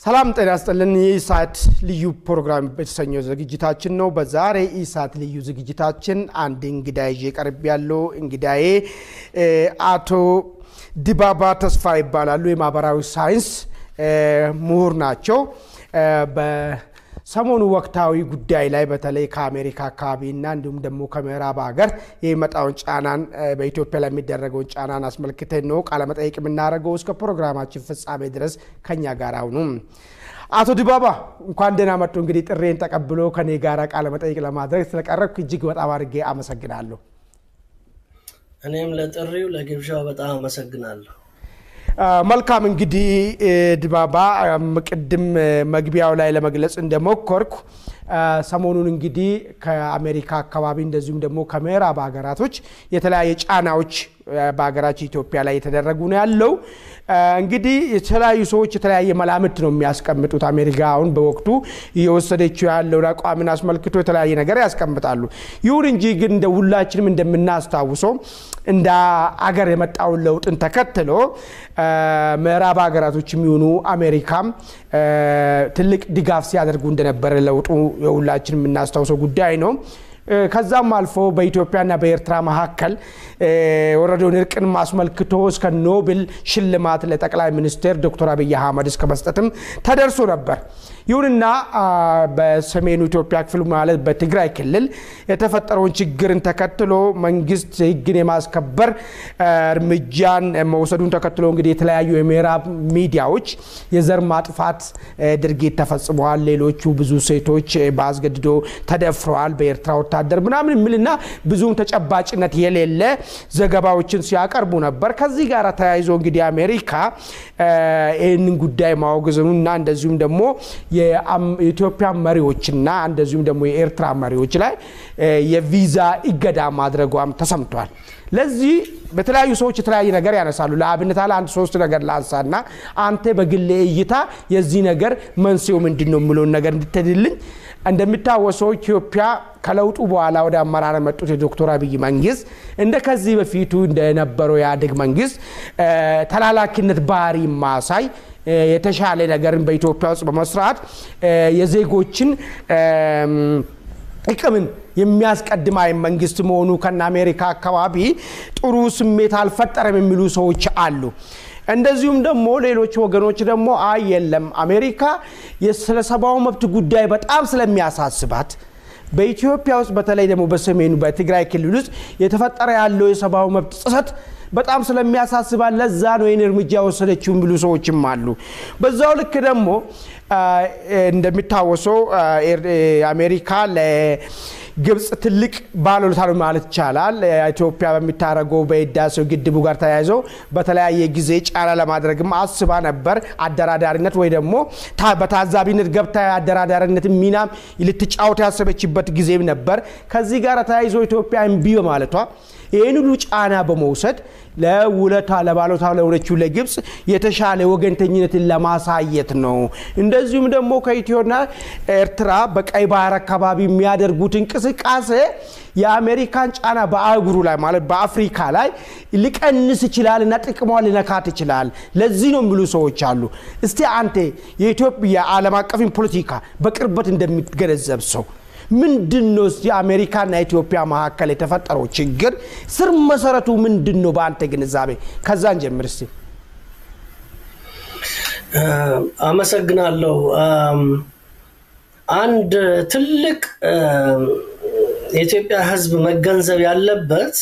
ሰላም ጤና ይስጥልን። የኢሳት ልዩ ፕሮግራም የተሰኘው ዝግጅታችን ነው። በዛሬ ኢሳት ልዩ ዝግጅታችን አንድ እንግዳ ይዤ ቀርብ ያለው እንግዳዬ አቶ ዲባባ ተስፋ ይባላሉ። የማህበራዊ ሳይንስ ምሁር ናቸው። በሰሞኑ ወቅታዊ ጉዳይ ላይ በተለይ ከአሜሪካ አካባቢና እንዲሁም ደግሞ ከምዕራብ ሀገር የሚመጣውን ጫናን በኢትዮጵያ ላይ የሚደረገውን ጫናን አስመልክተን ነው ቃለመጠይቅ የምናደርገው። እስከ ፕሮግራማችን ፍጻሜ ድረስ ከኛ ጋር አሁኑ። አቶ ዲባባ እንኳን ደህና መጡ። እንግዲህ ጥሬን ተቀብሎ ከኔ ጋር ቃለመጠይቅ ለማድረግ ስለቀረብክ እጅግ በጣም አድርጌ አመሰግናለሁ። እኔም ለጥሪው ለግብዣው በጣም አመሰግናለሁ። መልካም እንግዲህ ድባባ ቅድም መግቢያው ላይ ለመግለጽ እንደሞከርኩ ሰሞኑን እንግዲህ ከአሜሪካ አካባቢ እንደዚሁም ደግሞ ከምዕራብ ሀገራቶች የተለያየ ጫናዎች በሀገራችን ኢትዮጵያ ላይ የተደረጉ ነው ያለው። እንግዲህ የተለያዩ ሰዎች የተለያየ መላምት ነው የሚያስቀምጡት። አሜሪካ አሁን በወቅቱ እየወሰደችው ያለውን አቋምን አስመልክቶ የተለያየ ነገር ያስቀምጣሉ። ይሁን እንጂ ግን እንደ ሁላችንም እንደምናስታውሰው እንደ አገር የመጣውን ለውጥን ተከትሎ ምዕራብ ሀገራቶች የሚሆኑ አሜሪካም ትልቅ ድጋፍ ሲያደርጉ እንደነበረ ለውጡ የሁላችን የምናስታውሰው ጉዳይ ነው። ከዛም አልፎ በኢትዮጵያና በኤርትራ መካከል የወረደውን እርቅን አስመልክቶ እስከ ኖብል ሽልማት ለጠቅላይ ሚኒስትር ዶክተር አብይ አህመድ እስከ መስጠትም ተደርሶ ነበር። ይሁንና በሰሜኑ ኢትዮጵያ ክፍል ማለት በትግራይ ክልል የተፈጠረውን ችግርን ተከትሎ መንግስት ሕግን የማስከበር እርምጃን መውሰዱን ተከትሎ እንግዲህ የተለያዩ የምዕራብ ሚዲያዎች የዘር ማጥፋት ድርጊት ተፈጽመዋል፣ ሌሎቹ ብዙ ሴቶች በአስገድዶ ተደፍረዋል በኤርትራ ወታደር ምናምን የሚልና ብዙም ተጨባጭነት የሌለ ዘገባዎችን ሲያቀርቡ ነበር። ከዚህ ጋር ተያይዞ እንግዲህ አሜሪካ ይህንን ጉዳይ ማወገዘኑና እንደዚሁም ደግሞ የኢትዮጵያ መሪዎችና እንደዚሁም ደግሞ የኤርትራ መሪዎች ላይ የቪዛ እገዳ ማድረጓም ተሰምቷል። ለዚህ በተለያዩ ሰዎች የተለያየ ነገር ያነሳሉ። ለአብነት አለ አንድ ሶስት ነገር ላንሳና አንተ በግሌ እይታ የዚህ ነገር መንስኤው ምንድን ነው የሚለውን ነገር እንድትድልኝ እንደሚታወሰው ኢትዮጵያ ከለውጡ በኋላ ወደ አመራር የመጡት የዶክተር አብይ መንግስት እንደ ከዚህ በፊቱ እንደነበረው የኢህአዴግ መንግስት ተላላኪነት ባህሪ ማሳይ የተሻለ ነገርን በኢትዮጵያ ውስጥ በመስራት የዜጎችን ጥቅምን የሚያስቀድም አይ መንግስት መሆኑ ከነ አሜሪካ አካባቢ ጥሩ ስሜት አልፈጠረም የሚሉ ሰዎች አሉ። እንደዚሁም ደግሞ ሌሎች ወገኖች ደግሞ አይ የለም አሜሪካ ስለ ሰብአዊ መብት ጉዳይ በጣም ስለሚያሳስባት በኢትዮጵያ ውስጥ በተለይ ደግሞ በሰሜኑ በትግራይ ክልል ውስጥ የተፈጠረ ያለው የሰብአዊ መብት ጥሰት በጣም ስለሚያሳስባል ለዛ ነው ይህን እርምጃ የወሰደችው የሚሉ ሰዎችም አሉ። በዛው ልክ ደግሞ እንደሚታወሰው አሜሪካ ለግብፅ ትልቅ ባለውለታ ነው ማለት ይቻላል። ኢትዮጵያ በሚታረገው በህዳሴው ግድቡ ጋር ተያይዘው በተለያየ ጊዜ ጫና ለማድረግም አስባ ነበር። አደራዳሪነት ወይ ደግሞ በታዛቢነት ገብታ አደራዳሪነት ሚናም ልትጫወት ያሰበችበት ጊዜም ነበር። ከዚህ ጋር ተያይዞ ኢትዮጵያ እምቢ በማለቷ ይህን ሁሉ ጫና በመውሰድ ለውለታ ለባለታ ለሆነችው ለግብፅ የተሻለ ወገንተኝነትን ለማሳየት ነው። እንደዚሁም ደግሞ ከኢትዮና ኤርትራ በቀይ ባህር አካባቢ የሚያደርጉት እንቅስቃሴ የአሜሪካን ጫና በአህጉሩ ላይ ማለት በአፍሪካ ላይ ሊቀንስ ይችላል እና ጥቅሟን ሊነካት ይችላል። ለዚህ ነው የሚሉ ሰዎች አሉ። እስቲ አንተ የኢትዮጵያ ዓለም አቀፍን ፖለቲካ በቅርበት እንደሚገነዘብ ሰው ምንድን ነው እስቲ አሜሪካና ኢትዮጵያ መካከል የተፈጠረው ችግር ስር መሰረቱ ምንድን ነው በአንተ ግንዛቤ? ከዛን ጀምር እስቲ። አመሰግናለሁ። አንድ ትልቅ የኢትዮጵያ ሕዝብ መገንዘብ ያለበት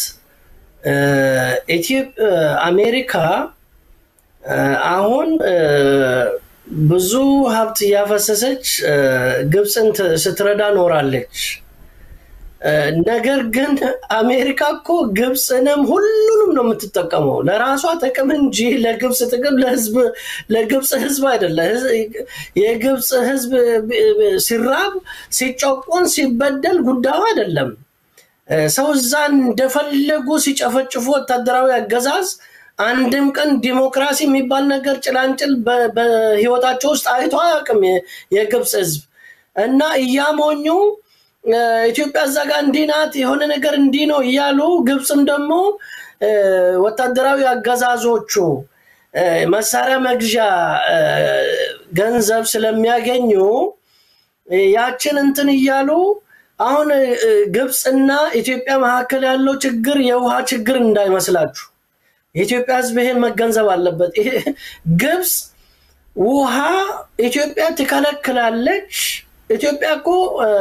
አሜሪካ አሁን ብዙ ሀብት እያፈሰሰች ግብፅን ስትረዳ ኖራለች። ነገር ግን አሜሪካ እኮ ግብፅንም ሁሉንም ነው የምትጠቀመው ለራሷ ጥቅም እንጂ ለግብፅ ጥቅም ለህዝብ ለግብፅ ህዝብ አይደለ። የግብፅ ህዝብ ሲራብ፣ ሲጨቆን፣ ሲበደል ጉዳዩ አይደለም። ሰው እዛ እንደፈለጉ ሲጨፈጭፉ ወታደራዊ አገዛዝ አንድም ቀን ዲሞክራሲ የሚባል ነገር ጭላንጭል በህይወታቸው ውስጥ አይቶ አያውቅም የግብፅ ህዝብ እና እያሞኙ ኢትዮጵያ እዛ ጋር እንዲህ ናት የሆነ ነገር እንዲህ ነው እያሉ ግብፅም ደግሞ ወታደራዊ አገዛዞቹ መሳሪያ መግዣ ገንዘብ ስለሚያገኙ ያችን እንትን እያሉ አሁን ግብፅና ኢትዮጵያ መካከል ያለው ችግር የውሃ ችግር እንዳይመስላችሁ። የኢትዮጵያ ሕዝብ ይሄን መገንዘብ አለበት። ግብፅ ውሃ ኢትዮጵያ ትከለክላለች። ኢትዮጵያ እኮ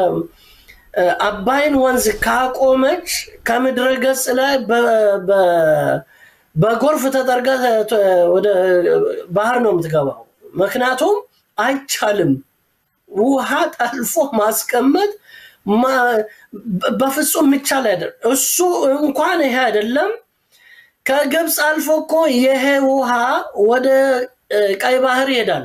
አባይን ወንዝ ካቆመች ከምድረ ገጽ ላይ በጎርፍ ተጠርጋ ወደ ባህር ነው የምትገባው። ምክንያቱም አይቻልም። ውሃ ጠልፎ ማስቀመጥ በፍጹም የሚቻል አይደለም። እሱ እንኳን ይሄ አይደለም። ከግብፅ አልፎ እኮ ይሄ ውሃ ወደ ቀይ ባህር ይሄዳል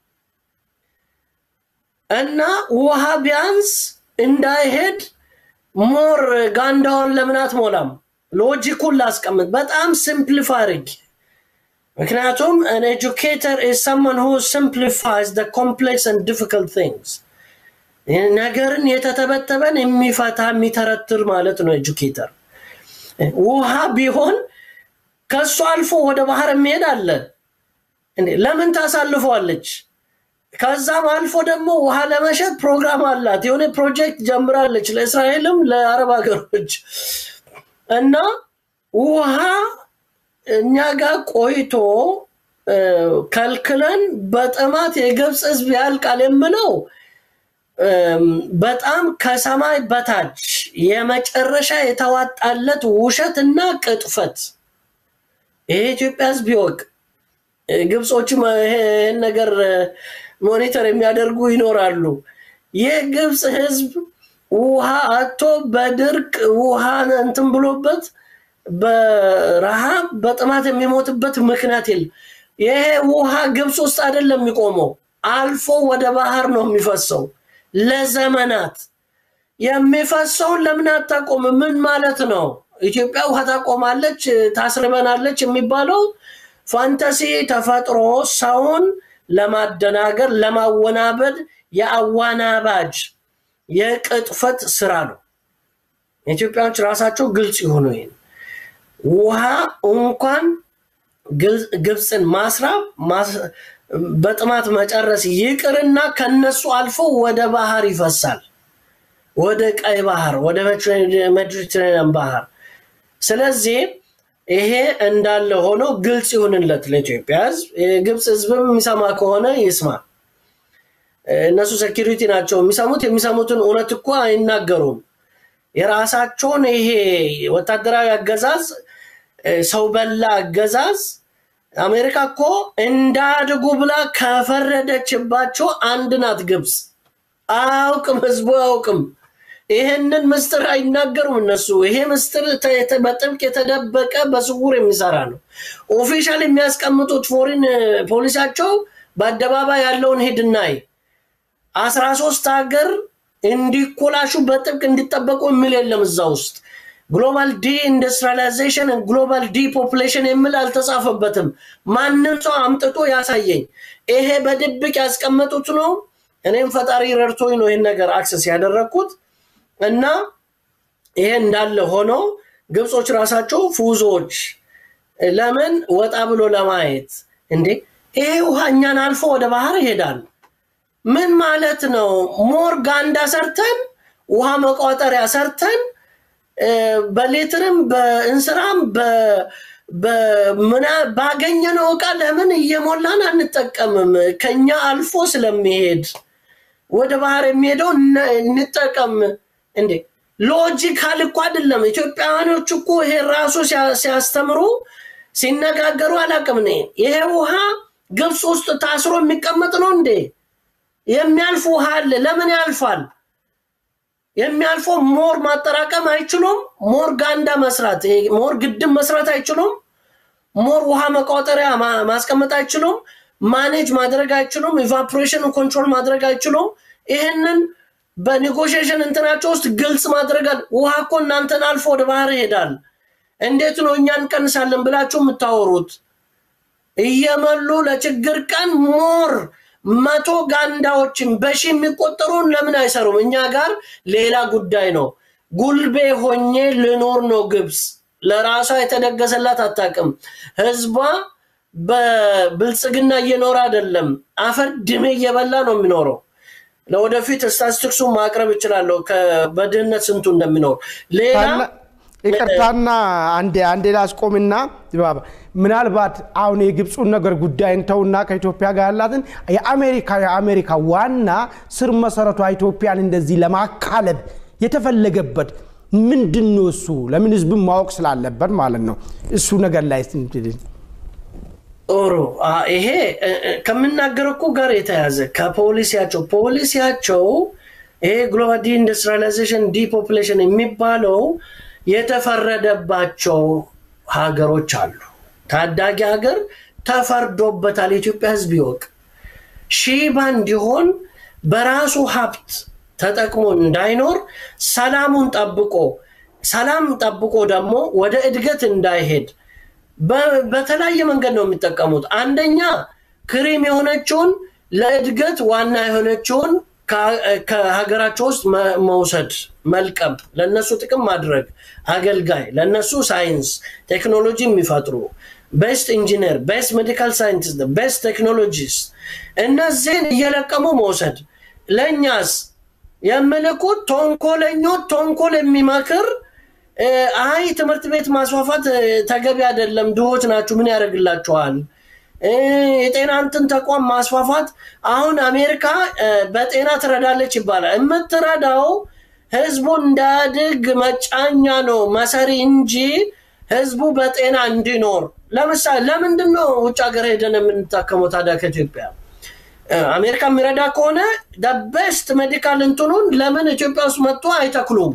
እና ውሃ ቢያንስ እንዳይሄድ ሞር ጋንዳውን ለምን አትሞላም? ሎጂኩን ላስቀምጥ፣ በጣም ሲምፕሊፋይ አድርጊ። ምክንያቱም አን ኤጁኬተር ኢዝ ሰመን ሁ ሲምፕሊፋይዝ ዘ ኮምፕሌክስ ኤንድ ዲፊካልት ቲንግስ ነገርን የተተበተበን የሚፈታ የሚተረትር ማለት ነው ኤጁኬተር። ውሃ ቢሆን ከእሱ አልፎ ወደ ባህር የሚሄድ አለ። ለምን ታሳልፈዋለች? ከዛም አልፎ ደግሞ ውሃ ለመሸጥ ፕሮግራም አላት። የሆነ ፕሮጀክት ጀምራለች ለእስራኤልም ለአረብ ሀገሮች እና ውሃ እኛ ጋር ቆይቶ ከልክለን በጥማት የግብፅ ሕዝብ ያልቃል የምለው በጣም ከሰማይ በታች የመጨረሻ የተዋጣለት ውሸት እና ቅጥፈት ይሄ ኢትዮጵያ ሕዝብ ይወቅ። ግብጾችም ይሄን ነገር ሞኒተር የሚያደርጉ ይኖራሉ። የግብፅ ሕዝብ ውሃ አቶ በድርቅ ውሃ እንትን ብሎበት በረሃብ በጥማት የሚሞትበት ምክንያት የለም። ይሄ ውሃ ግብፅ ውስጥ አይደለም የሚቆመው፣ አልፎ ወደ ባህር ነው የሚፈሰው። ለዘመናት የሚፈሰውን ለምን አታቆም? ምን ማለት ነው? ኢትዮጵያ ውሃ ታቆማለች፣ ታስርበናለች የሚባለው ፋንታሲ ተፈጥሮ ሰውን ለማደናገር ለማወናበድ የአዋናባጅ የቅጥፈት ስራ ነው። ኢትዮጵያዎች ራሳቸው ግልጽ የሆኑ ይሄን ውሃ እንኳን ግብፅን ማስራብ በጥማት መጨረስ ይቅርና ከነሱ አልፎ ወደ ባህር ይፈሳል፣ ወደ ቀይ ባህር፣ ወደ ሜዲትሬኒያን ባህር። ስለዚህ ይሄ እንዳለ ሆኖ ግልጽ ይሁንለት ለኢትዮጵያ ሕዝብ። የግብፅ ሕዝብም የሚሰማ ከሆነ ይስማ። እነሱ ሴኪሪቲ ናቸው የሚሰሙት። የሚሰሙትን እውነት እኮ አይናገሩም። የራሳቸውን ይሄ ወታደራዊ አገዛዝ ሰው በላ አገዛዝ አሜሪካ እኮ እንዳድጉ ብላ ከፈረደችባቸው አንድ ናት ግብፅ። አያውቅም፣ ህዝቡ አያውቅም። ይህንን ምስጢር አይናገሩም እነሱ። ይሄ ምስጢር በጥብቅ የተደበቀ በስውር የሚሰራ ነው። ኦፊሻል የሚያስቀምጡት ፎሪን ፖሊሲያቸው በአደባባይ ያለውን ሂድናይ አስራ ሶስት ሀገር እንዲኮላሹ በጥብቅ እንዲጠበቁ የሚል የለም እዛ ውስጥ ግሎባል ዲ ኢንዱስትሪላይዜሽን ግሎባል ዲ ፖፕሌሽን የሚል አልተጻፈበትም። ማንም ሰው አምጥቶ ያሳየኝ። ይሄ በድብቅ ያስቀመጡት ነው። እኔም ፈጣሪ ረድቶኝ ነው ይህን ነገር አክሰስ ያደረግኩት እና ይሄ እንዳለ ሆኖ ግብጾች ራሳቸው ፉዞች ለምን ወጣ ብሎ ለማየት እንዴ ይሄ ውሃ እኛን አልፎ ወደ ባህር ይሄዳል። ምን ማለት ነው? ሞር ጋንዳ ሰርተን ውሃ መቋጠሪያ ሰርተን በሌትርም በእንስራም ባገኘነው እቃ ለምን እየሞላን አንጠቀምም? ከኛ አልፎ ስለሚሄድ ወደ ባህር የሚሄደው እንጠቀም። እንዴ ሎጂካል እኮ አይደለም። ኢትዮጵያውያኖች እኮ ይሄ ራሱ ሲያስተምሩ ሲነጋገሩ አላውቅም። እኔ ይሄ ውሃ ግብፅ ውስጥ ታስሮ የሚቀመጥ ነው እንዴ? የሚያልፍ ውሃ አለ። ለምን ያልፋል? የሚያልፈው ሞር ማጠራቀም አይችሉም። ሞር ጋንዳ መስራት፣ ሞር ግድብ መስራት አይችሉም። ሞር ውሃ መቋጠሪያ ማስቀመጥ አይችሉም። ማኔጅ ማድረግ አይችሉም። ኢቫፖሬሽን ኮንትሮል ማድረግ አይችሉም። ይህንን በኔጎሽሽን እንትናቸው ውስጥ ግልጽ ማድረጋል። ውሃ እኮ እናንተን አልፎ ወደ ባህር ይሄዳል። እንዴት ነው እኛ እንቀንሳለን ብላችሁ የምታወሩት? እየመሉ ለችግር ቀን ሞር መቶ ጋንዳዎችን በሺ የሚቆጠሩን ለምን አይሰሩም? እኛ ጋር ሌላ ጉዳይ ነው። ጉልቤ ሆኜ ልኖር ነው። ግብፅ ለራሷ የተደገሰላት አታውቅም። ህዝቧ በብልጽግና እየኖረ አይደለም፣ አፈር ድሜ እየበላ ነው የሚኖረው። ለወደፊት ስታቲስቲክሱ ማቅረብ እችላለሁ በድህነት ስንቱ እንደሚኖር ሌላ ይቅርታና አንዴ አንዴ ላስቆምና ድባባ ምናልባት አሁን የግብፁን ነገር ጉዳይ እንተውና ከኢትዮጵያ ጋር ያላትን የአሜሪካ የአሜሪካ ዋና ስር መሰረቷ ኢትዮጵያን እንደዚህ ለማካለብ የተፈለገበት ምንድን ነው? እሱ ለምን ህዝብን ማወቅ ስላለበት ማለት ነው። እሱ ነገር ላይ ጦሩ ይሄ ከምናገር እኮ ጋር የተያዘ ከፖሊሲያቸው ፖሊሲያቸው ይሄ ግሎባል ዲኢንዱስትሪላይዜሽን ዲፖፕሌሽን የሚባለው የተፈረደባቸው ሀገሮች አሉ። ታዳጊ ሀገር ተፈርዶበታል። የኢትዮጵያ ህዝብ ይወቅ። ሺባ እንዲሆን በራሱ ሀብት ተጠቅሞ እንዳይኖር ሰላሙን ጠብቆ ሰላም ጠብቆ ደግሞ ወደ እድገት እንዳይሄድ በተለያየ መንገድ ነው የሚጠቀሙት። አንደኛ ክሪም የሆነችውን ለእድገት ዋና የሆነችውን ከሀገራቸው ውስጥ መውሰድ፣ መልቀም፣ ለእነሱ ጥቅም ማድረግ፣ አገልጋይ፣ ለእነሱ ሳይንስ ቴክኖሎጂ የሚፈጥሩ ቤስት ኢንጂነር፣ ቤስት ሜዲካል ሳይንቲስት፣ ቤስት ቴክኖሎጂስት እነዚህን እየለቀሙ መውሰድ። ለእኛስ የምልኩት ተንኮለኞች ተንኮል የሚመክር አይ ትምህርት ቤት ማስፋፋት ተገቢ አይደለም፣ ድሆች ናችሁ፣ ምን ያደርግላችኋል? የጤና እንትን ተቋም ማስፋፋት አሁን አሜሪካ በጤና ትረዳለች ይባላል። የምትረዳው ህዝቡ እንዳያድግ መጫኛ ነው መሰሪ እንጂ ህዝቡ በጤና እንዲኖር። ለምሳሌ ለምንድን ነው ውጭ ሀገር ሄደን የምንታከመው ታዲያ ከኢትዮጵያ? አሜሪካ የሚረዳ ከሆነ ደቤስት ሜዲካል እንትኑን ለምን ኢትዮጵያ ውስጥ መጥቶ አይተክሉም?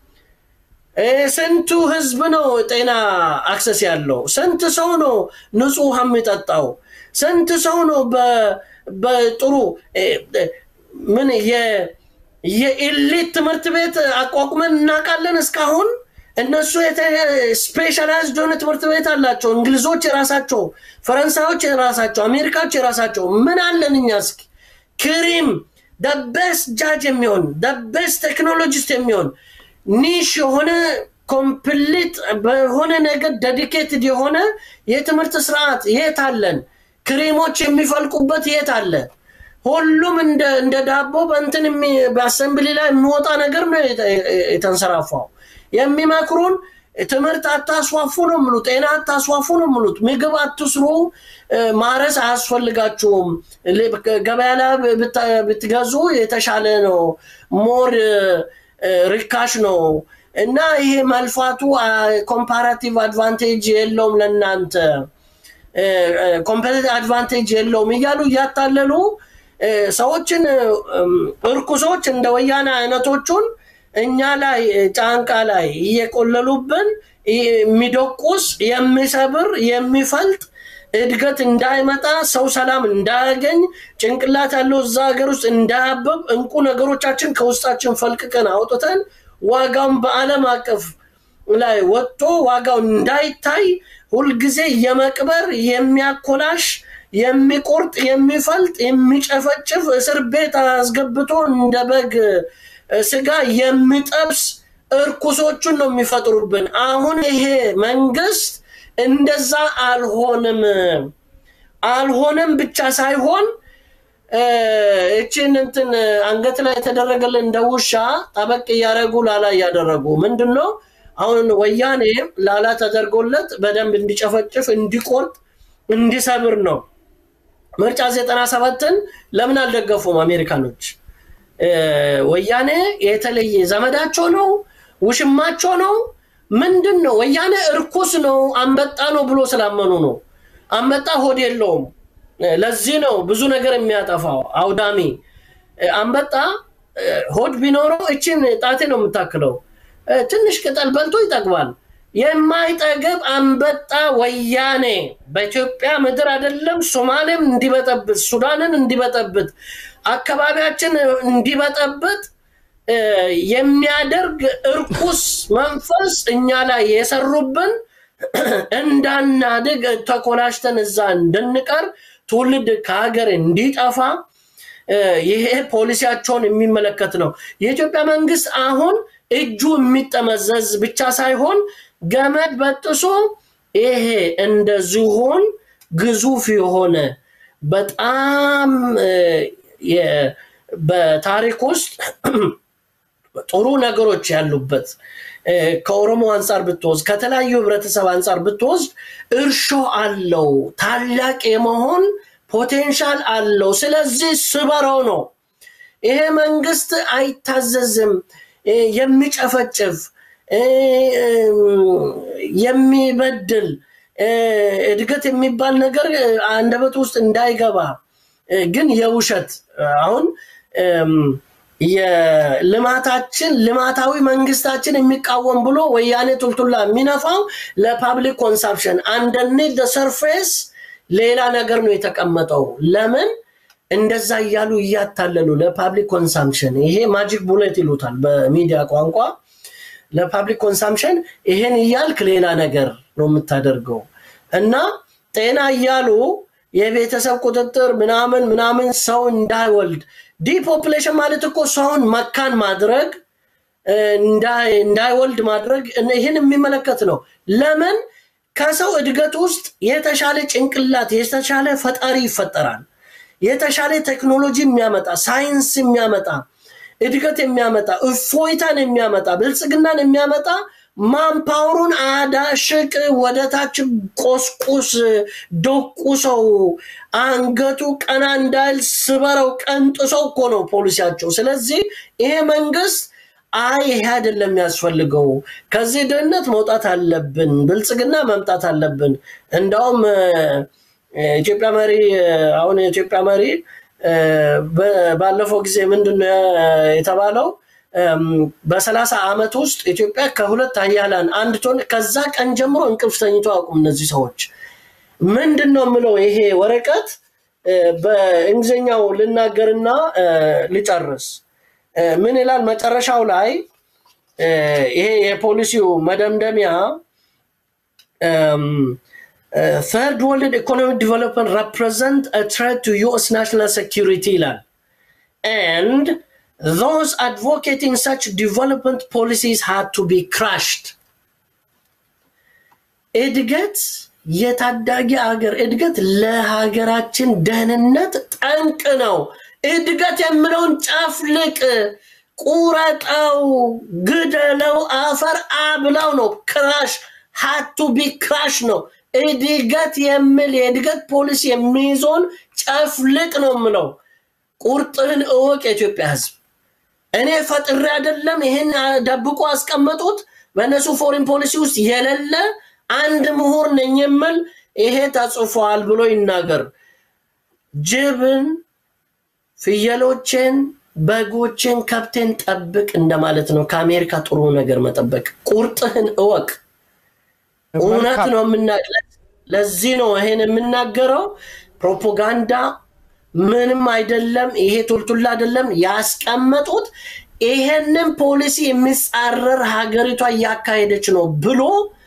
ስንቱ ህዝብ ነው ጤና አክሰስ ያለው? ስንት ሰው ነው ንጹህ ውሃ የሚጠጣው? ስንት ሰው ነው በጥሩ ምን የኢሊት ትምህርት ቤት አቋቁመን እናውቃለን እስካሁን? እነሱ ስፔሻላይዝድ የሆነ ትምህርት ቤት አላቸው። እንግሊዞች የራሳቸው፣ ፈረንሳዮች የራሳቸው፣ አሜሪካዎች የራሳቸው። ምን አለን እኛ? እስኪ ክሪም ደቤስት ጃጅ የሚሆን ደቤስት ቴክኖሎጂስት የሚሆን ኒሽ የሆነ ኮምፕሊት በሆነ ነገር ዴዲኬትድ የሆነ የትምህርት ስርዓት የት አለን? ክሬሞች የሚፈልቁበት የት አለ? ሁሉም እንደ ዳቦ በእንትን በአሰምብሊ ላይ የሚወጣ ነገር ነው የተንሰራፋው። የሚመክሩን ትምህርት አታስፋፉ ነው የሚሉት፣ ጤና አታስፋፉ ነው የሚሉት፣ ምግብ አትስሩ፣ ማረስ አያስፈልጋችሁም፣ ገበያ ላይ ብትገዙ የተሻለ ነው ሞር ርካሽ ነው እና ይሄ መልፋቱ ኮምፓራቲቭ አድቫንቴጅ የለውም ለእናንተ ኮምፐቲቲቭ አድቫንቴጅ የለውም እያሉ እያታለሉ ሰዎችን እርኩሶች እንደ ወያኔ አይነቶቹን እኛ ላይ ጫንቃ ላይ እየቆለሉብን የሚደቁስ የሚሰብር የሚፈልጥ እድገት እንዳይመጣ ሰው ሰላም እንዳያገኝ ጭንቅላት ያለው እዛ ሀገር ውስጥ እንዳያብብ እንቁ ነገሮቻችን ከውስጣችን ፈልቅቀን አውጥተን ዋጋውን በዓለም አቀፍ ላይ ወጥቶ ዋጋው እንዳይታይ ሁልጊዜ የመቅበር የሚያኮላሽ የሚቆርጥ የሚፈልጥ የሚጨፈጭፍ እስር ቤት አስገብቶ እንደ በግ ስጋ የሚጠብስ እርኩሶቹን ነው የሚፈጥሩብን። አሁን ይሄ መንግስት እንደዛ አልሆንም አልሆነም ብቻ ሳይሆን እችን እንትን አንገት ላይ የተደረገልን እንደ ውሻ ጠበቅ እያደረጉ ላላ እያደረጉ ምንድን ነው አሁን ወያኔ ላላ ተደርጎለት በደንብ እንዲጨፈጭፍ እንዲቆርጥ እንዲሰብር ነው ምርጫ ዘጠና ሰባትን ለምን አልደገፉም አሜሪካኖች ወያኔ የተለየ ዘመዳቸው ነው ውሽማቸው ነው ምንድን ነው ወያኔ እርኩስ ነው አንበጣ ነው ብሎ ስላመኑ ነው አንበጣ ሆድ የለውም ለዚህ ነው ብዙ ነገር የሚያጠፋው አውዳሚ አንበጣ ሆድ ቢኖረው እችን ጣቴ ነው የምታክለው ትንሽ ቅጠል በልቶ ይጠግባል የማይጠግብ አንበጣ ወያኔ በኢትዮጵያ ምድር አይደለም ሶማሌም እንዲበጠብጥ ሱዳንን እንዲበጠብጥ አካባቢያችን እንዲበጠብጥ የሚያደርግ እርኩስ መንፈስ እኛ ላይ የሰሩብን እንዳናድግ ተኮላሽተን እዛ እንድንቀር ትውልድ ከሀገር እንዲጠፋ ይሄ ፖሊሲያቸውን የሚመለከት ነው የኢትዮጵያ መንግስት አሁን እጁ የሚጠመዘዝ ብቻ ሳይሆን ገመድ በጥሶ ይሄ እንደ ዝሆን ግዙፍ የሆነ በጣም በታሪክ ውስጥ ጥሩ ነገሮች ያሉበት ከኦሮሞ አንጻር ብትወስድ ከተለያዩ ህብረተሰብ አንጻር ብትወስድ እርሾ አለው፣ ታላቅ የመሆን ፖቴንሻል አለው። ስለዚህ ስበረው ነው። ይሄ መንግስት አይታዘዝም። የሚጨፈጭፍ የሚበድል እድገት የሚባል ነገር አንደበት ውስጥ እንዳይገባ ግን የውሸት አሁን የልማታችን ልማታዊ መንግስታችን የሚቃወም ብሎ ወያኔ ቱልቱላ የሚነፋው ለፓብሊክ ኮንሳምፕሽን አንደርኒት ሰርፌስ ሌላ ነገር ነው የተቀመጠው። ለምን እንደዛ እያሉ እያታለሉ ለፓብሊክ ኮንሳምፕሽን ይሄ ማጂክ ቡሌት ይሉታል በሚዲያ ቋንቋ። ለፓብሊክ ኮንሳምፕሽን ይሄን እያልክ ሌላ ነገር ነው የምታደርገው እና ጤና እያሉ የቤተሰብ ቁጥጥር ምናምን ምናምን ሰው እንዳይወልድ ዲፖፕሌሽን ማለት እኮ ሰውን መካን ማድረግ እንዳይወልድ ማድረግ ይህን የሚመለከት ነው። ለምን ከሰው እድገት ውስጥ የተሻለ ጭንቅላት የተሻለ ፈጣሪ ይፈጠራል። የተሻለ ቴክኖሎጂ የሚያመጣ ሳይንስ የሚያመጣ እድገት የሚያመጣ እፎይታን የሚያመጣ ብልጽግናን የሚያመጣ ማንፓወሩን አዳሽቅ ወደ ታች ቆስቁስ ዶቁሰው አንገቱ ቀና እንዳይል ስበረው ቀንጥሰው እኮ ነው ፖሊሲያቸው። ስለዚህ ይሄ መንግስት አይ ይሄ አይደለም የሚያስፈልገው፣ ከዚህ ድህነት መውጣት አለብን፣ ብልጽግና መምጣት አለብን። እንዳውም ኢትዮጵያ መሪ አሁን የኢትዮጵያ መሪ ባለፈው ጊዜ ምንድን ነው የተባለው? በሰላሳ ዓመት ውስጥ ኢትዮጵያ ከሁለት ሀያላን አንድ ትሆን። ከዛ ቀን ጀምሮ እንቅልፍ ተኝቶ አቁም እነዚህ ሰዎች። ምንድን ነው የምለው ይሄ ወረቀት በእንግሊዝኛው ልናገርና ልጨርስ። ምን ይላል መጨረሻው ላይ ይሄ የፖሊሲው መደምደሚያ ተርድ ወርልድ ኢኮኖሚክ ዲቨሎፕመንት represent a threat to US national security ይላል and those advocating such development policies had to be crushed እድገት የታዳጊ ሀገር እድገት ለሀገራችን ደህንነት ጠንቅ ነው። እድገት የምለውን ጨፍልቅ፣ ቁረጠው፣ ግደለው፣ አፈር አብላው ነው። ክራሽ ሀቱ ቢ ክራሽ ነው። እድገት የሚል የእድገት ፖሊሲ የሚይዘውን ጨፍልቅ ነው የምለው። ቁርጥህን እወቅ የኢትዮጵያ ሕዝብ። እኔ ፈጥሬ አይደለም ይህን ደብቆ አስቀመጡት። በእነሱ ፎሪን ፖሊሲ ውስጥ የሌለ አንድ ምሁር ነኝ የምል ይሄ ተጽፏል ብሎ ይናገር። ጅብን፣ ፍየሎችን፣ በጎችን፣ ከብቴን ጠብቅ እንደማለት ነው። ከአሜሪካ ጥሩ ነገር መጠበቅ። ቁርጥህን እወቅ። እውነት ነው የምና ለዚህ ነው ይሄን የምናገረው። ፕሮፓጋንዳ ምንም አይደለም። ይሄ ቱልቱላ አይደለም ያስቀመጡት። ይሄንን ፖሊሲ የሚጻረር ሀገሪቷ እያካሄደች ነው ብሎ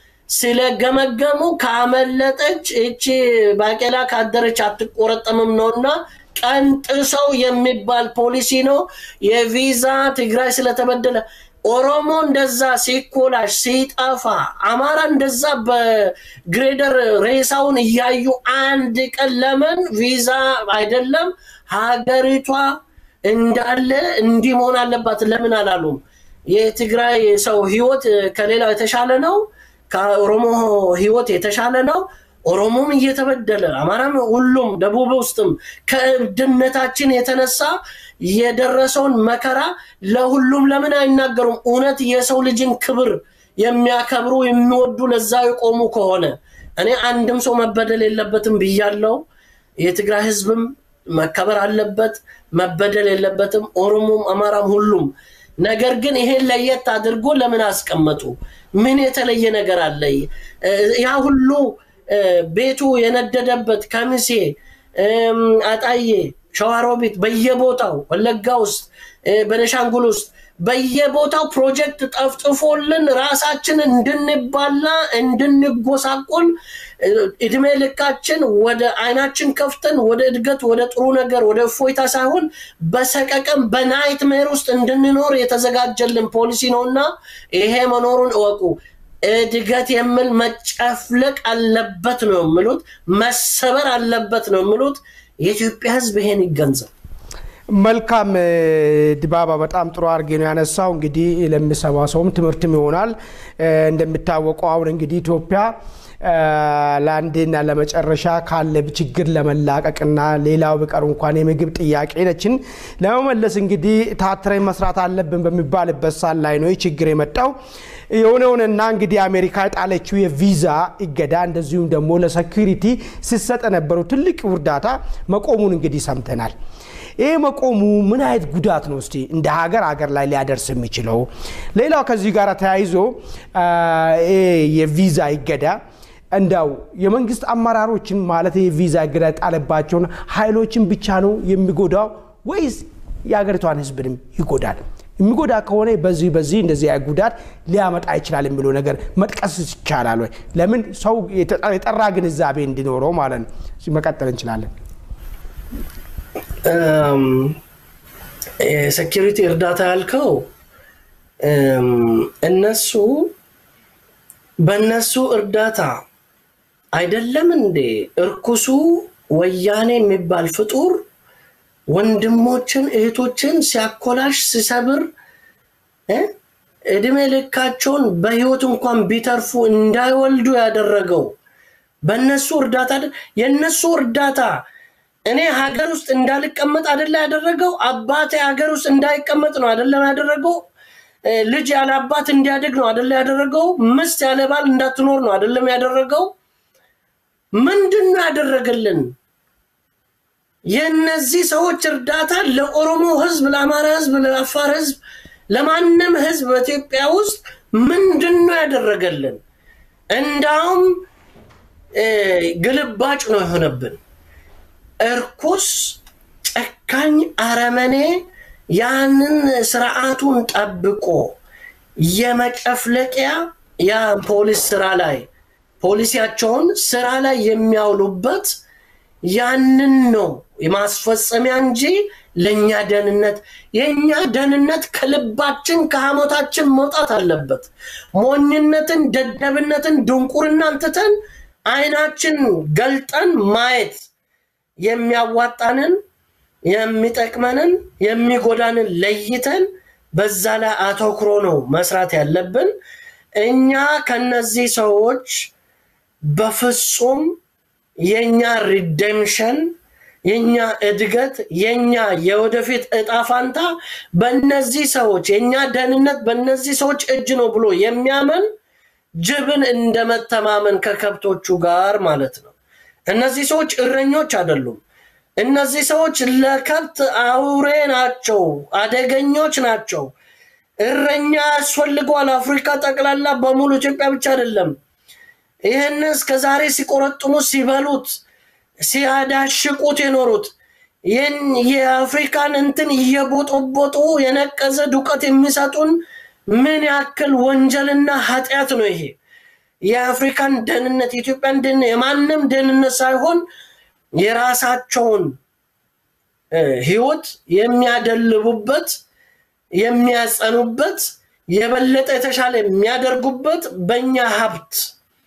ስለገመገሙ ካመለጠች እቺ ባቄላ ካደረች አትቆረጠምም ነውና ቀንጥሰው የሚባል ፖሊሲ ነው። የቪዛ ትግራይ ስለተበደለ ኦሮሞ እንደዛ ሲኮላሽ ሲጠፋ፣ አማራ እንደዛ በግሬደር ሬሳውን እያዩ አንድ ቀን ለምን ቪዛ አይደለም ሀገሪቷ እንዳለ እንዲህ መሆን አለባት ለምን አላሉም? የትግራይ ሰው ህይወት ከሌላው የተሻለ ነው። ከኦሮሞ ህይወት የተሻለ ነው። ኦሮሞም እየተበደለ አማራም፣ ሁሉም ደቡብ ውስጥም ከእብድነታችን የተነሳ የደረሰውን መከራ ለሁሉም ለምን አይናገሩም? እውነት የሰው ልጅን ክብር የሚያከብሩ የሚወዱ ለዛ የቆሙ ከሆነ እኔ አንድም ሰው መበደል የለበትም ብያለው። የትግራይ ህዝብም መከበር አለበት፣ መበደል የለበትም። ኦሮሞም፣ አማራም ሁሉም ነገር ግን ይሄን ለየት አድርጎ ለምን አስቀመጡ? ምን የተለየ ነገር አለ? ያ ሁሉ ቤቱ የነደደበት ከሚሴ፣ አጣዬ፣ ሸዋሮቢት በየቦታው ወለጋ ውስጥ በነሻንጉል ውስጥ በየቦታው ፕሮጀክት ጠፍጥፎልን ራሳችን እንድንባላ እንድንጎሳቆል እድሜ ልካችን ወደ አይናችን ከፍተን ወደ እድገት ወደ ጥሩ ነገር ወደ እፎይታ ሳይሆን በሰቀቀም በናይት ሜር ውስጥ እንድንኖር የተዘጋጀልን ፖሊሲ ነውና ይሄ መኖሩን እወቁ። እድገት የሚል መጨፍለቅ አለበት ነው የሚሉት፣ መሰበር አለበት ነው የሚሉት። የኢትዮጵያ ሕዝብ ይሄን ይገንዘብ። መልካም ድባባ፣ በጣም ጥሩ አድርጌ ነው ያነሳው። እንግዲህ ለሚሰማ ሰውም ትምህርትም ይሆናል። እንደሚታወቀው አሁን እንግዲህ ኢትዮጵያ ለአንዴና ለመጨረሻ ካለ ችግር ለመላቀቅና ሌላው ቢቀር እንኳን የምግብ ጥያቄ ነችን ለመመለስ እንግዲህ ታትረን መስራት አለብን በሚባልበት ሳል ላይ ነው ችግር የመጣው። የሆነውንና እንግዲህ አሜሪካ የጣለችው የቪዛ እገዳ እንደዚሁም ደግሞ ለሴኩሪቲ ሲሰጥ የነበረው ትልቅ እርዳታ መቆሙን እንግዲህ ሰምተናል። ይህ መቆሙ ምን አይነት ጉዳት ነው እስቲ እንደ ሀገር ሀገር ላይ ሊያደርስ የሚችለው? ሌላው ከዚህ ጋር ተያይዞ የቪዛ እገዳ እንዳው የመንግስት አመራሮችን ማለት የቪዛ እገዳ የጣለባቸውን ኃይሎችን ብቻ ነው የሚጎዳው ወይስ የሀገሪቷን ሕዝብንም ይጎዳል? የሚጎዳ ከሆነ በዚህ በዚህ እንደዚህ ጉዳት ሊያመጣ ይችላል የሚለው ነገር መጥቀስ ይቻላል ወይ? ለምን ሰው የጠራ ግንዛቤ እንዲኖረው ማለት ነው። መቀጠል እንችላለን። የሴኪሪቲ እርዳታ ያልከው እነሱ በእነሱ እርዳታ አይደለም እንዴ እርኩሱ ወያኔ የሚባል ፍጡር ወንድሞችን እህቶችን ሲያኮላሽ ሲሰብር እድሜ ልካቸውን በህይወት እንኳን ቢተርፉ እንዳይወልዱ ያደረገው በእነሱ እርዳታ የእነሱ እርዳታ እኔ ሀገር ውስጥ እንዳልቀመጥ አደለ ያደረገው። አባቴ ሀገር ውስጥ እንዳይቀመጥ ነው አደለም ያደረገው። ልጅ ያለ አባት እንዲያድግ ነው አደለ ያደረገው። ምስት ያለ ባል እንዳትኖር ነው አደለም ያደረገው። ምንድን ነው ያደረገልን? የእነዚህ ሰዎች እርዳታ ለኦሮሞ ህዝብ፣ ለአማራ ህዝብ፣ ለአፋር ህዝብ፣ ለማንም ህዝብ በኢትዮጵያ ውስጥ ምንድን ነው ያደረገልን? እንዳውም ግልባጭ ነው የሆነብን። እርኩስ ጨካኝ አረመኔ ያንን ስርዓቱን ጠብቆ የመጨፍለቂያ ያ ፖሊስ ስራ ላይ ፖሊሲያቸውን ስራ ላይ የሚያውሉበት ያንን ነው የማስፈጸሚያ እንጂ ለእኛ ደህንነት የእኛ ደህንነት ከልባችን ከሐሞታችን መውጣት አለበት። ሞኝነትን፣ ደደብነትን፣ ድንቁርናን ትተን አይናችን ገልጠን ማየት የሚያዋጣንን የሚጠቅመንን የሚጎዳንን ለይተን በዛ ላይ አተኩሮ ነው መስራት ያለብን። እኛ ከነዚህ ሰዎች በፍጹም የኛ ሪደምሽን የኛ እድገት የኛ የወደፊት እጣ ፋንታ በእነዚህ ሰዎች የእኛ ደህንነት በእነዚህ ሰዎች እጅ ነው ብሎ የሚያምን ጅብን እንደመተማመን ከከብቶቹ ጋር ማለት ነው። እነዚህ ሰዎች እረኞች አይደሉም። እነዚህ ሰዎች ለከብት አውሬ ናቸው፣ አደገኞች ናቸው። እረኛ ያስፈልገዋል። አፍሪካ ጠቅላላ በሙሉ ኢትዮጵያ ብቻ አይደለም። ይህን እስከ ዛሬ ሲቆረጥሙ ሲበሉት ሲያዳሽቁት የኖሩት ይህን የአፍሪካን እንትን እየቦጦቦጡ የነቀዘ ዱቀት የሚሰጡን ምን ያክል ወንጀልና ኃጢአት ነው ይሄ? የአፍሪካን ደህንነት የኢትዮጵያን ደህንነት የማንም ደህንነት ሳይሆን የራሳቸውን ህይወት የሚያደልቡበት የሚያጸኑበት የበለጠ የተሻለ የሚያደርጉበት በእኛ ሀብት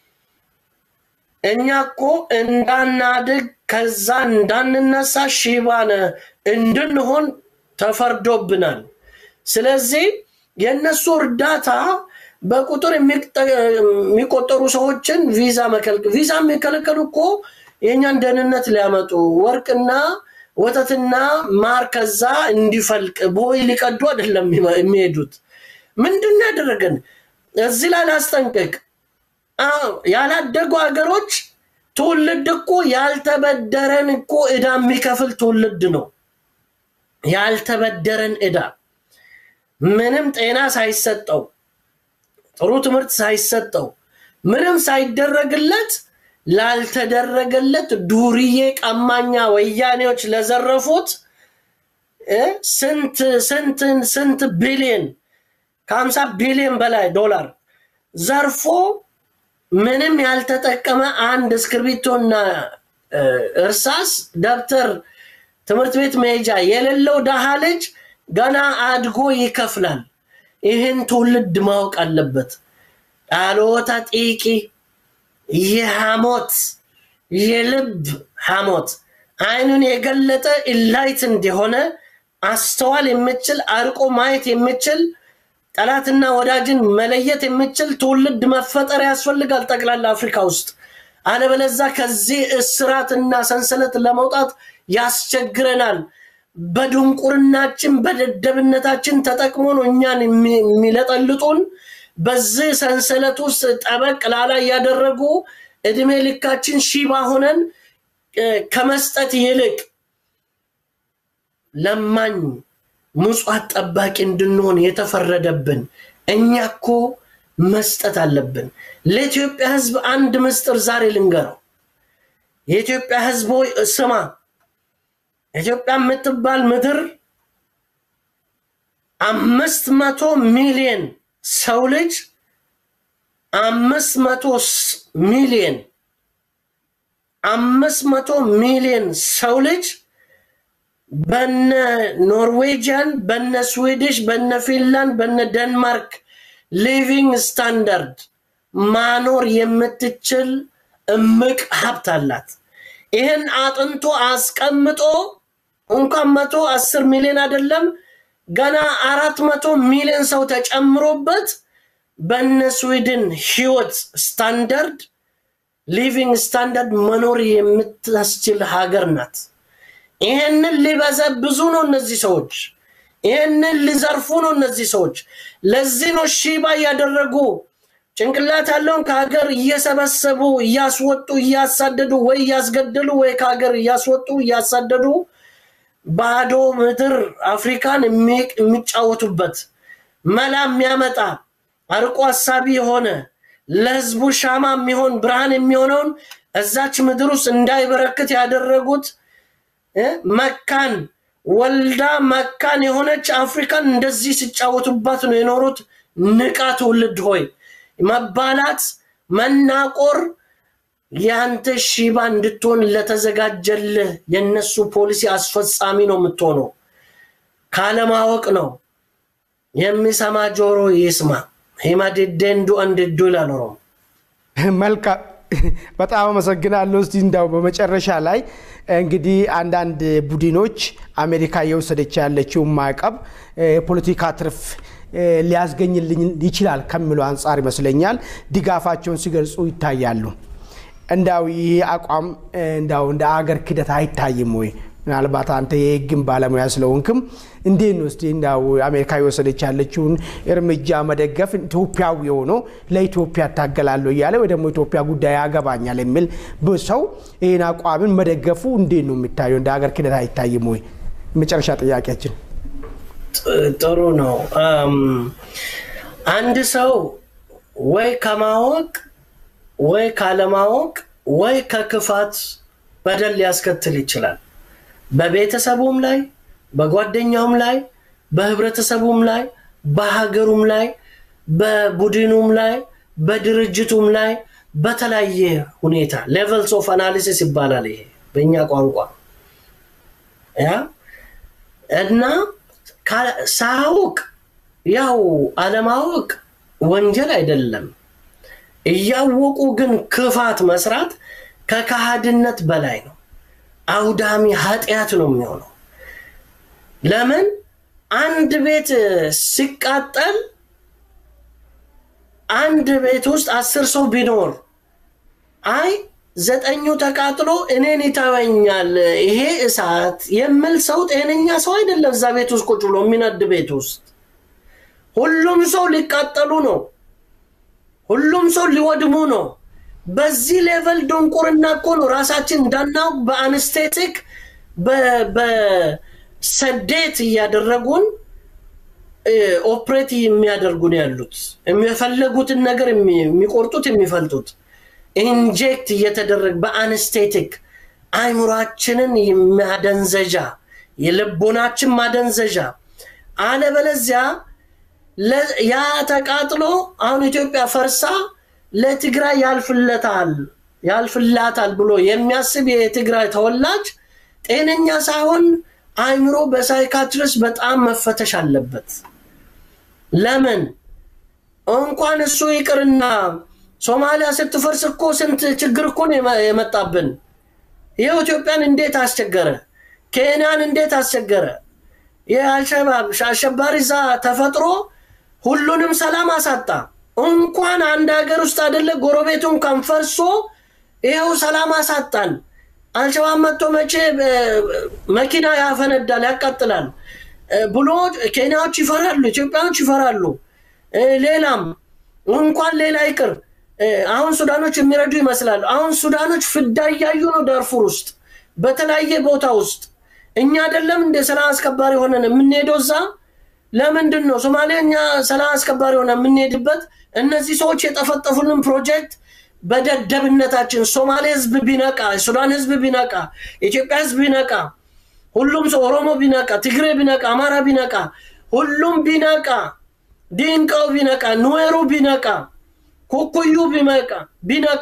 እኛ እኮ እንዳናድግ ከዛ እንዳንነሳ ሺባነ እንድንሆን ተፈርዶብናል። ስለዚህ የእነሱ እርዳታ በቁጥር የሚቆጠሩ ሰዎችን ቪዛ መከልከል ቪዛ የሚከለከሉ እኮ የእኛን ደህንነት ሊያመጡ ወርቅና ወተትና ማር ከዛ እንዲፈልቅ ቦይ ሊቀዱ አይደለም የሚሄዱት። ምንድን ያደረገን እዚህ ላይ ላስጠንቅቅ። ያላደጉ ሀገሮች ትውልድ እኮ ያልተበደረን እኮ ዕዳ የሚከፍል ትውልድ ነው። ያልተበደረን ዕዳ ምንም ጤና ሳይሰጠው ጥሩ ትምህርት ሳይሰጠው ምንም ሳይደረግለት ላልተደረገለት ዱርዬ ቀማኛ ወያኔዎች ለዘረፉት ስንት ስንት ስንት ቢሊየን ከሀምሳ ቢሊየን በላይ ዶላር ዘርፎ ምንም ያልተጠቀመ አንድ እስክርቢቶና እርሳስ ደብተር ትምህርት ቤት መሄጃ የሌለው ደሃ ልጅ ገና አድጎ ይከፍላል። ይህን ትውልድ ማወቅ አለበት። ዳሎታ ጢቂ የሐሞት የልብ ሐሞት አይኑን የገለጠ ኢላይት እንደሆነ አስተዋል የምችል አርቆ ማየት የምችል ጠላትና ወዳጅን መለየት የምችል ትውልድ መፈጠር ያስፈልጋል ጠቅላላ አፍሪካ ውስጥ። አለበለዛ ከዚህ እስራትና ሰንሰለት ለመውጣት ያስቸግረናል። በድንቁርናችን በደደብነታችን ተጠቅሞ ነው እኛን የሚለጠልጡን። በዚህ ሰንሰለት ውስጥ ጠበቅ ላላ እያደረጉ እድሜ ልካችን ሺባ ሆነን ከመስጠት ይልቅ ለማኝ ምጽዋት ጠባቂ እንድንሆን የተፈረደብን እኛ እኮ መስጠት አለብን። ለኢትዮጵያ ሕዝብ አንድ ምስጢር ዛሬ ልንገረው። የኢትዮጵያ ሕዝብ ሆይ ስማ፣ ኢትዮጵያ የምትባል ምድር አምስት መቶ ሚሊዮን ሰው ልጅ አምስት መቶ ሚሊዮን አምስት መቶ ሚሊዮን ሰው ልጅ በነ ኖርዌጂያን፣ በነ ስዊድሽ፣ በነ ፊንላንድ፣ በነ ደንማርክ ሊቪንግ ስታንዳርድ ማኖር የምትችል እምቅ ሀብት አላት። ይህን አጥንቶ አስቀምጦ እንኳን መቶ አስር ሚሊዮን አይደለም ገና አራት መቶ ሚሊዮን ሰው ተጨምሮበት በነ ስዊድን ህይወት ስታንዳርድ ሊቪንግ ስታንዳርድ መኖር የምታስችል ሀገር ናት። ይህንን ሊበዘብዙ ነው እነዚህ ሰዎች። ይህንን ሊዘርፉ ነው እነዚህ ሰዎች። ለዚህ ነው ሺባ እያደረጉ ጭንቅላት ያለውን ከሀገር እየሰበሰቡ እያስወጡ እያሳደዱ ወይ እያስገደሉ ወይ ከሀገር እያስወጡ እያሳደዱ ባዶ ምድር አፍሪካን የሚጫወቱበት መላ የሚያመጣ አርቆ ሀሳቢ የሆነ ለህዝቡ ሻማ የሚሆን ብርሃን የሚሆነውን እዛች ምድር ውስጥ እንዳይበረክት ያደረጉት መካን ወልዳ መካን የሆነች አፍሪካን እንደዚህ ሲጫወቱባት ነው የኖሩት። ንቃ ትውልድ ሆይ መባላት፣ መናቆር የአንተ ሺባ እንድትሆን ለተዘጋጀልህ የነሱ ፖሊሲ አስፈጻሚ ነው የምትሆነው። ካለማወቅ ነው። የሚሰማ ጆሮ ይስማ። ሂማዲዴንዱ እንድዱ ይላል ኦሮሞ። መልካም በጣም አመሰግናለሁ። እስቲ እንዳው በመጨረሻ ላይ እንግዲህ አንዳንድ ቡድኖች አሜሪካ እየወሰደች ያለችውን ማዕቀብ የፖለቲካ ትርፍ ሊያስገኝልኝ ይችላል ከሚለው አንጻር ይመስለኛል ድጋፋቸውን ሲገልጹ ይታያሉ። እንዳው ይህ አቋም እንዳው እንደ አገር ክደት አይታይም ወይ? ምናልባት አንተ የህግን ባለሙያ ስለሆንክም እንዴት ነው እስቲ እንዳው አሜሪካ የወሰደች ያለችውን እርምጃ መደገፍ ኢትዮጵያዊ የሆኖ ለኢትዮጵያ እታገላለሁ እያለ ወይ ደግሞ ኢትዮጵያ ጉዳይ ያገባኛል የሚል ሰው ይህን አቋምን መደገፉ እንዴት ነው የሚታየው? እንደ ሀገር ክደት አይታይም ወይ? መጨረሻ ጥያቄያችን። ጥሩ ነው። አንድ ሰው ወይ ከማወቅ ወይ ካለማወቅ ወይ ከክፋት በደል ሊያስከትል ይችላል። በቤተሰቡም ላይ በጓደኛውም ላይ በህብረተሰቡም ላይ በሀገሩም ላይ በቡድኑም ላይ በድርጅቱም ላይ በተለያየ ሁኔታ ሌቨልስ ኦፍ አናሊሲስ ይባላል ይሄ በእኛ ቋንቋ ያ እና ሳያውቅ ያው አለማወቅ ወንጀል አይደለም። እያወቁ ግን ክፋት መስራት ከካሃድነት በላይ ነው። አውዳሚ ኃጢአት ነው የሚሆነው። ለምን አንድ ቤት ሲቃጠል አንድ ቤት ውስጥ አስር ሰው ቢኖር አይ ዘጠኙ ተቃጥሎ እኔን ይተወኛል ይሄ እሳት የሚል ሰው ጤነኛ ሰው አይደለም። እዛ ቤት ውስጥ ቁጭ ብሎ የሚነድ ቤት ውስጥ ሁሉም ሰው ሊቃጠሉ ነው። ሁሉም ሰው ሊወድሙ ነው። በዚህ ሌቨል ድንቁርና እኮ ነው ራሳችን እንዳናውቅ በአንስቴቲክ በሰዴት እያደረጉን ኦፕሬት የሚያደርጉን ያሉት የሚፈለጉትን ነገር የሚቆርጡት የሚፈልጡት ኢንጀክት እየተደረገ በአንስቴቲክ አይምሯችንን ማደንዘዣ የልቦናችን ማደንዘዣ አለበለዚያ ያ ተቃጥሎ አሁን ኢትዮጵያ ፈርሳ ለትግራይ ያልፍለታል ያልፍላታል ብሎ የሚያስብ የትግራይ ተወላጅ ጤነኛ ሳይሆን አይምሮ በሳይካትሪስት በጣም መፈተሽ አለበት። ለምን እንኳን እሱ ይቅርና ሶማሊያ ስትፈርስ እኮ ስንት ችግር እኮ ነው የመ- የመጣብን። ይኸው ኢትዮጵያን እንዴት አስቸገረ፣ ኬንያን እንዴት አስቸገረ። የአልሸባብ አሸባሪ እዛ ተፈጥሮ ሁሉንም ሰላም አሳጣ። እንኳን አንድ ሀገር ውስጥ አይደለ ጎረቤቱ እንኳን ፈርሶ ይኸው ሰላም አሳጣን። አልሸባብ መጥቶ መቼ እ፣ መኪና ያፈነዳል ያቃጥላል እ፣ ብሎ ኬንያዎች ይፈራሉ፣ ኢትዮጵያኖች ይፈራሉ። እ፣ ሌላም እንኳን ሌላ ይቅር እ፣ አሁን ሱዳኖች የሚረዱ ይመስላሉ። አሁን ሱዳኖች ፍዳ እያዩ ነው ዳርፉር ውስጥ በተለያየ ቦታ ውስጥ እኛ አይደለም እንደ ሰላም አስከባሪ ሆነን የምንሄደው እዛ ለምንድን ነው ሶማሌ እኛ ሰላም አስከባሪ ሆነ የምንሄድበት? እነዚህ ሰዎች የጠፈጠፉልን ፕሮጀክት በደደብነታችን ሶማሌ ህዝብ ቢነቃ፣ ሱዳን ህዝብ ቢነቃ፣ ኢትዮጵያ ህዝብ ቢነቃ፣ ሁሉም ሰው ኦሮሞ ቢነቃ፣ ትግሬ ቢነቃ፣ አማራ ቢነቃ፣ ሁሉም ቢነቃ፣ ዲንቃው ቢነቃ፣ ኑዌሩ ቢነቃ፣ ኩኩዩ ቢነቃ ቢነቃ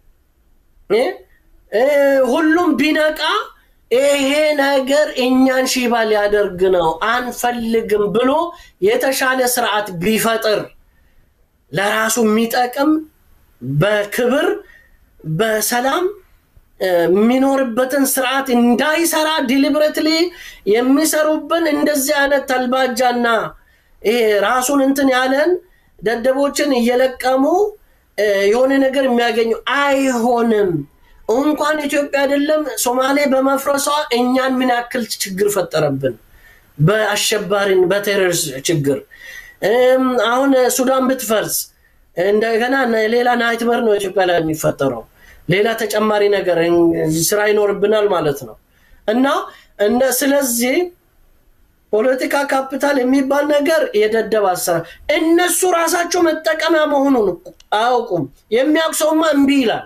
እ እ ሁሉም ቢነቃ ይሄ ነገር እኛን ሺባ ሊያደርግ ነው አንፈልግም ብሎ የተሻለ ስርዓት ቢፈጥር ለራሱ የሚጠቅም በክብር በሰላም እ፣ የሚኖርበትን ስርዓት እንዳይሰራ ዲሊብሬትሊ የሚሰሩብን እንደዚህ አይነት ተልባጃና ይሄ ራሱን እንትን ያለን ደደቦችን እየለቀሙ እ፣ የሆነ ነገር የሚያገኙ አይሆንም። እንኳን ኢትዮጵያ አይደለም ሶማሌ በመፍረሷ እኛን ምን ያክል ችግር ፈጠረብን? በአሸባሪን በቴሮሪስት ችግር እም፣ አሁን ሱዳን ብትፈርስ እንደገና ሌላ ናይትመር ነው ኢትዮጵያ ላይ የሚፈጠረው። ሌላ ተጨማሪ ነገር እን- ስራ ይኖርብናል ማለት ነው እና እንደ ስለዚህ ፖለቲካ ካፒታል የሚባል ነገር የደደብ አሰራር እነሱ ራሳቸው መጠቀሚያ መሆኑን አያውቁም። የሚያውቅ ሰውማ እምቢ ይላል።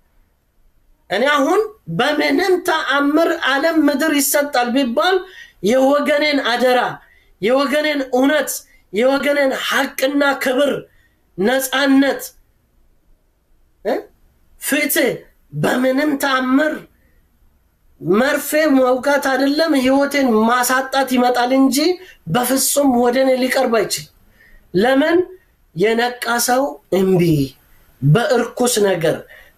እኔ አሁን በምንም ተአምር ዓለም ምድር ይሰጣል ቢባል የወገኔን አደራ፣ የወገኔን እውነት፣ የወገኔን ሐቅና ክብር፣ ነፃነት፣ እ? ፍትህ በምንም ተአምር መርፌ መውጋት አይደለም ህይወቴን ማሳጣት ይመጣል እንጂ በፍጹም ወደ እኔ ሊቀርብ አይችል። ለምን የነቃ ሰው እምቢ በእርኩስ ነገር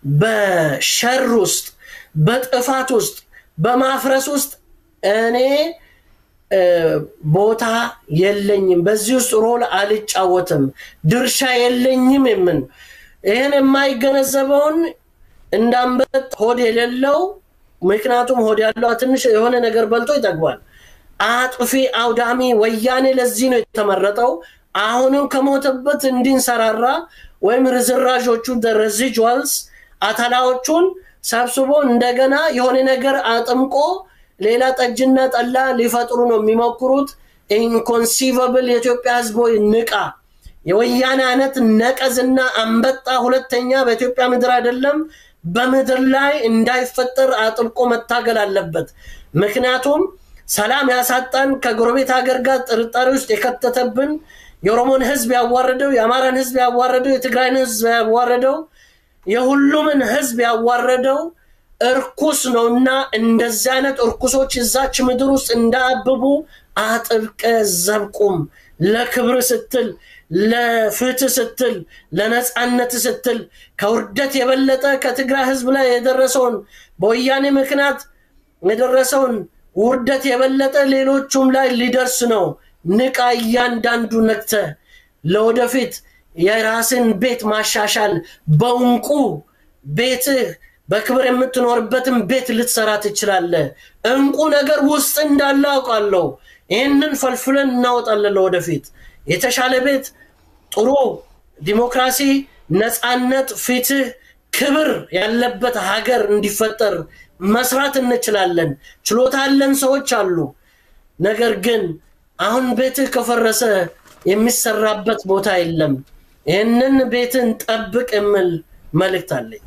በሸር ውስጥ በጥፋት ውስጥ በማፍረስ ውስጥ እኔ እ፣ ቦታ የለኝም፣ በዚህ ውስጥ ሮል አልጫወትም፣ ድርሻ የለኝም የምን ይህን የማይገነዘበውን እንዳንበጥ ሆድ የሌለው ምክንያቱም ሆድ ያለው ትንሽ የሆነ ነገር በልቶ ይጠግባል። አጥፊ አውዳሚ ወያኔ ለዚህ ነው የተመረጠው። አሁንም ከሞተበት እንዲንሰራራ ወይም ርዝራዦቹ ረዚጁዋልስ አተላዎቹን ሰብስቦ እንደገና የሆነ ነገር አጥምቆ ሌላ ጠጅና ጠላ ሊፈጥሩ ነው የሚሞክሩት። ኢንኮንሲቨብል የኢትዮጵያ ህዝብ ሆይ ንቃ። የወያኔ አይነት ነቀዝና አንበጣ ሁለተኛ በኢትዮጵያ ምድር አይደለም በምድር ላይ እንዳይፈጠር አጥብቆ መታገል አለበት። ምክንያቱም ሰላም ያሳጣን ከጎረቤት ሀገር ጋር ጥርጣሬ ውስጥ የከተተብን የኦሮሞን ህዝብ ያዋረደው፣ የአማራን ህዝብ ያዋረደው፣ የትግራይን ህዝብ ያዋረደው፣ የሁሉምን ህዝብ ያዋረደው እርኩስ ነው እና እንደዚህ አይነት እርኩሶች እዛች ምድር ውስጥ እንዳያብቡ አጥብቀ ዘብቁም። ለክብር ስትል፣ ለፍትህ ስትል፣ ለነፃነት ስትል ከውርደት የበለጠ ከትግራይ ህዝብ ላይ የደረሰውን በወያኔ ምክንያት የደረሰውን ውርደት የበለጠ ሌሎቹም ላይ ሊደርስ ነው። ንቃ፣ እያንዳንዱ ነቅተ ለወደፊት የራስን ቤት ማሻሻል በእንቁ ቤትህ በክብር የምትኖርበትን ቤት ልትሰራ ትችላለህ። እንቁ ነገር ውስጥ እንዳለ አውቃለሁ። ይህንን ፈልፍለን እናወጣለን። ለወደፊት የተሻለ ቤት፣ ጥሩ ዲሞክራሲ፣ ነፃነት፣ ፍትህ፣ ክብር ያለበት ሀገር እንዲፈጠር መስራት እንችላለን። ችሎታ ያለን ሰዎች አሉ። ነገር ግን አሁን ቤትህ ከፈረሰ የሚሰራበት ቦታ የለም። ይህንን ቤትን ጠብቅ የሚል መልእክት አለኝ።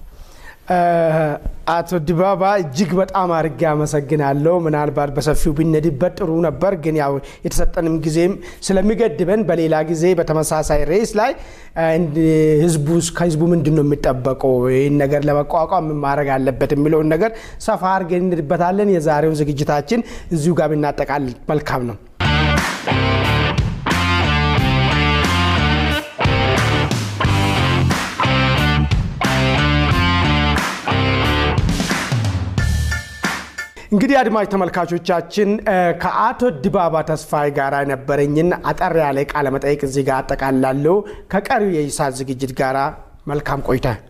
አቶ ዲባባ እጅግ በጣም አድርጌ አመሰግናለሁ። ምናልባት በሰፊው ብንሄድበት ጥሩ ነበር፣ ግን ያው የተሰጠንም ጊዜም ስለሚገድበን በሌላ ጊዜ በተመሳሳይ ርዕስ ላይ ህዝቡ ከህዝቡ ምንድን ነው የሚጠበቀው ይህን ነገር ለመቋቋም ምን ማድረግ አለበት የሚለውን ነገር ሰፋ አድርገን እንሄድበታለን። የዛሬውን ዝግጅታችን እዚሁ ጋር ብናጠቃልል መልካም ነው። እንግዲህ አድማጭ ተመልካቾቻችን ከአቶ ድባባ ተስፋዬ ጋር የነበረኝን አጠር ያለ ቃለ መጠይቅ እዚህ ጋር አጠቃላለሁ። ከቀሪው የኢሳት ዝግጅት ጋር መልካም ቆይታ